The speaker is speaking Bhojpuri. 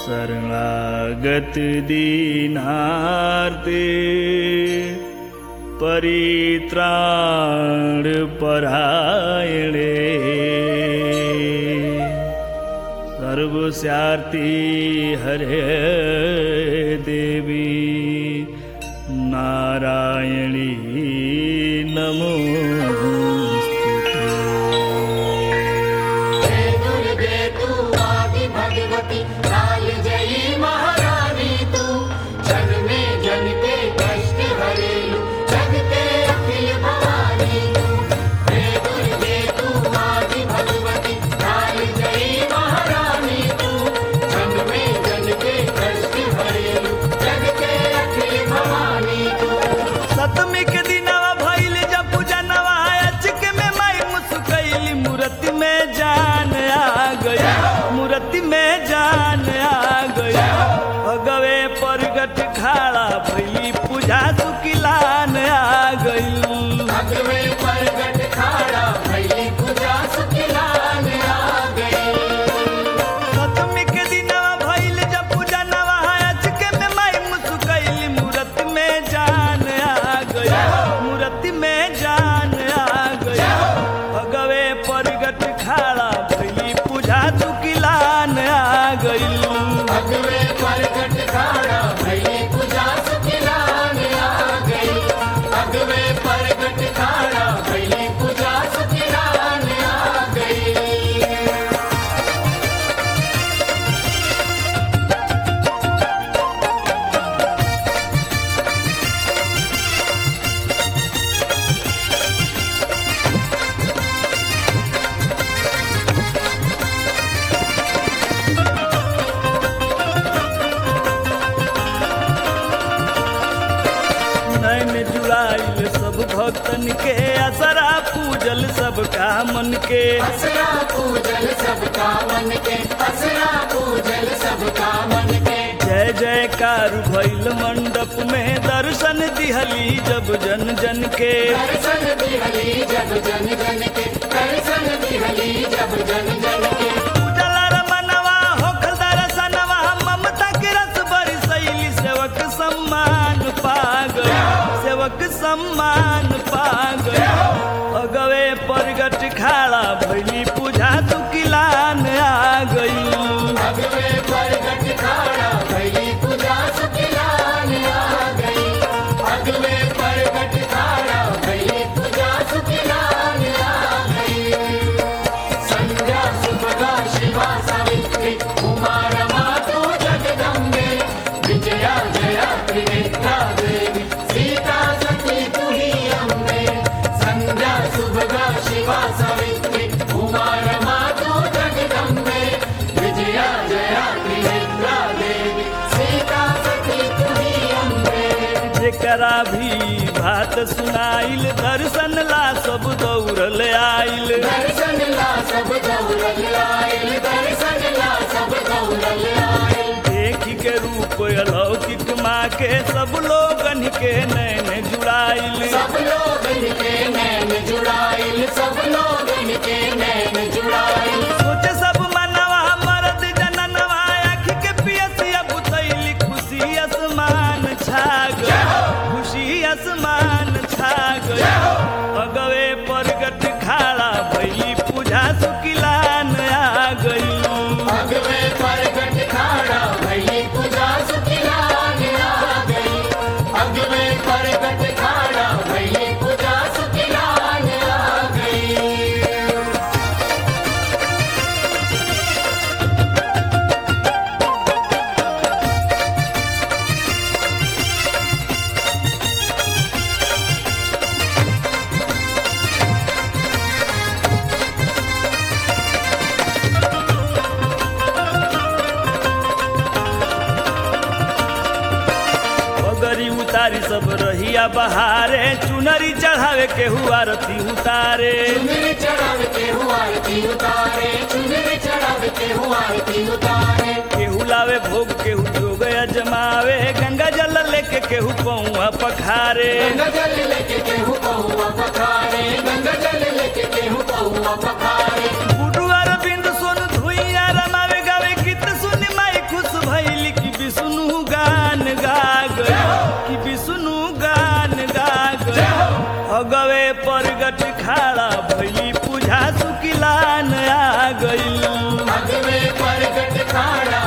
शरणागत दीनार्ते परित्राण परायणे सर्वस्यार्ति हरे देवी नारायणी नमोस्तुते जय दुर्गे तू आदि भगवती काल जयी महारानी तू जग में जन के कष्ट हरेलु जग के अखिल भवानी तू जय दुर्गे तू आदि भगवती काल जयी महारानी तू जग में जन के कष्ट हरेलु जग के अखिल भवानी तू सतमी के दिनवा भइल जब पूजनवा अचक में माई मुस्कैली मूर्ति में जान आ गई मूर्ति में जान आ गई भगवे परगट खाड़ा भइली पूजा सुकिलान आ गई भगवे परगट खाड़ा भैली पूजा सुखिलान आ गई सतमी के दिनवा भइल जब पूजनवा अचक में माई मुस्कैली मूर्ति में जान आ गई मूर्ति में जान आ गई भगवे परगट खाड़ा भइली पूजा सुकिलान आ गई भगवे परगट खाड़ा भैली पूजा सुखिलान आ गई भगवे परगट खाड़ा भैली पूजा सुखिलान आ गई नैन जुड़ाइल सब भक्तन के असरा पूजल सबका मन के असरा पूजल सबका मन के असरा पूजल सबका मन के जय जयकार भइल मंडप में दर्शन दिहली जब जन जन के दर्शन दिहली जब जन जन के दर्शन दिहली जब जन जन के पूजल रमनवा होखल दर्शनवा ममता के रस बरसैली सेवक सम्मान पा गई सेवक सम्मान पा गई अगवे परगट खाड़ा भइली पूजा तुकिलान आ गई भगवे परगट खाड़ा भैली पूजा सुखिलान आ गई भगवे परगट खाड़ा भैली पूजा सुखिलान आ गई संध्या सुभगा शिवा सावित्री उमा रमा तू जगदम्बे विजया जया त्रिनेत्रा देवी सीता सती तू ही अम्बे संध्या सुभगा शिवा सावित्री उमा रमा तू जगदम्बे विजया जया त्रिनेत्रा देवी सीता सती तू ही अम्बे जेकरा भी बात सुनाइल दर्शन ला सब दौड़ल आइल दर्शन ला सब दौड़ल आयल दर्शन ला सब दौड़ल आयल देखी के रूप अलौकिक माँ के सब लोगन के नैन जुड़ाइल सब लोग के नैन जुड़ाइल सब लोग के नैन जुड़ाइल सोचे सब मनवा मरद जननवा आँखी के पियसिया बुतैली खुशी आसमान छा गई खुशी आसमान छा गई अगवे परगट खाड़ा भैली पूजा सुकिलान आ गई भगवे परगट खाड़ा भैली पूजा सुखिलान आ गई भगवे परगट खाड़ा भैली पूजा सुखिलान आ गई पगड़ी उतारी सब रहिया बहारे चुनरी चढ़ावे के हुआ रती उतारे चुनरी चढ़ाव के हुआ आरती उतारे चुनरी चढ़ाव के हुआ आरती उतारे केहू लावे भोग केहू जोग अजमावे गंगा जल लेके केहू पौआ पखारे गंगा जल लेके केहू पहुआ पखारे गंगा जल लेके केहू पहुआ पखारे गुडू अरविंद सोन धुइया रमावे गावे गीत सुन माई खुश भई अखाड़ा